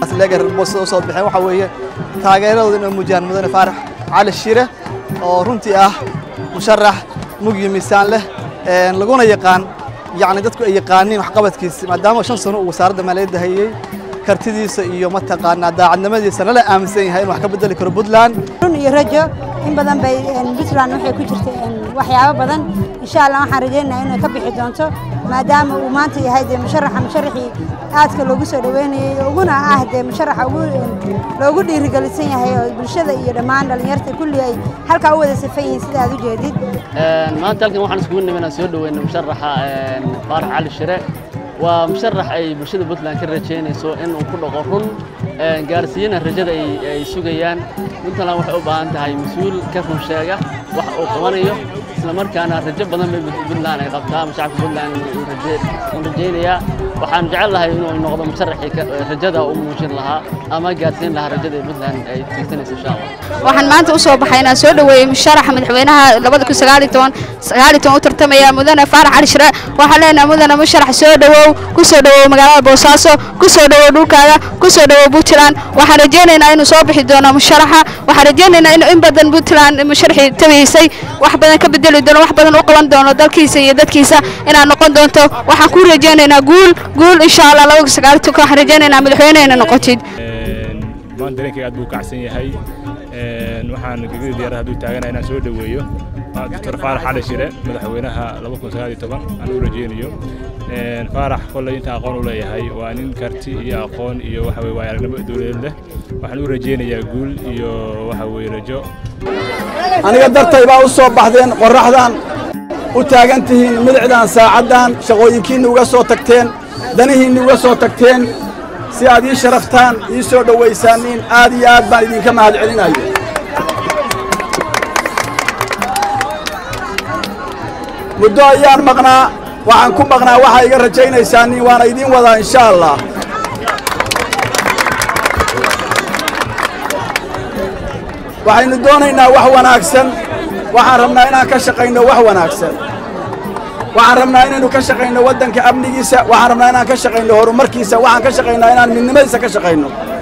leegaboosada u soo baxeen waxaa weeye taageeradooda inay muujiyaan mudane faarax cali shire oo runtii ah musharax mugyo miisaan leh laguna yaqaan yacni dadku ay yaqaaniin waxqabadkiisa maadaama shan sano uu wasaaradda maaliyadda hayey kartidiisa iyo mataqaanaa daacadnimadiisa lala aaminsan yahay in wax ka bedeli karo puntland run iyo rajo in badan bay puntland waxay ku jirtay waxyaabo badan insha allah waxaan rajaynayaa inay ka bixi doonto maadaama uu maanta yahay dee musharaxa musharaxii aadka loogu soo dhaweynayey uguna ah dee musharaxa ugu loogu dhiirigelisan yahay oo bulshada iyo dhammaan dhallinyarta kulli ay halkaa u wada safan yihiin sida aad u jeedid maanta halkan waxaan iskugu nimid inaan soo dhaweyno musharaxa faarax cali shire waa musharax ay bulshada puntland ka rajaynayso in uu ku dhaqo run gaarsiiyana rajada ay sugayaan puntland waxay u baahan tahay mas-uul ka run sheega wax uu qabanayo isla markaana rajo badan bay puntland ay qabtaa shacabka puntland uu rajaynayaa waxaan jecel lahay inuu noqdo musharaxii rajada u muujin lahaa ama gaarsiin lahaa rajada ee puntland ay tiigsanayso insha allah waxaan maanta u soo baxay inaan soo dhaweeyey musharaxa madaxweynaha labada kun sagaal iyo toban sagaal iyo toban u tartamaya mudane faarax cali shire waxaan leenahay mudane musharax soo dhawow ku soo dhawow magaalada boosaaso ku soo dhawow dhulkaaga ku soo dhawow puntland waxaan rajaynaynaa inuu soo bixi doono musharaxa waxaan rajaynaynaa inuu in badan puntland musharaxii tabiysay wax badan ka bedeli doono wax badan u qaban doono dalkiisa iyo dadkiisa inaad noqon doonto waxaan ku rajaynaynaa guul guul insha allah labada kun sagaal iyo toban waxaan rajaynaynaa madaxweynehena noqotid maanta dareenkayga aad buu kacsan yahay waxaan gegida diyaarada hadduu taagana inaan soo dhoweeyo doctor faarax cali shire madaxweynaha laba kun sagaal iyo toban aan u rajeynayo faarax kolley inta aqoon u leeyahay waa nin karti iyo aqoon iyo waxa weye waa aragnimo dowladeed leh waxaan u rajeynayaa guul iyo waxa weye rajo aniga dartay baa u soo baxdeen qorraxdan u taagan tihiin midicdan saacaddan shaqooyinkiinna uga soo tagteen danihiinna uga soo tagteen si aad ii sharaftaan ii soo dhowaysaaniin aad iyo aad baan idinka mahad celinayo muddo ayaan maqnaa waxaan ku maqnaa waxaa iga rajaynaysaaniin waana idiin wadaa insha allah waxaynu doonaynaa wax wanaagsan waxaan rabnaa inaan ka shaqayno wax wanaagsan waxaan rabnaa inaynu ka shaqayno waddanka amnigiisa waxaan rabnaa inaan ka shaqayno horumarkiisa waxaan ka shaqaynaa inaan midnimadiisa ka shaqayno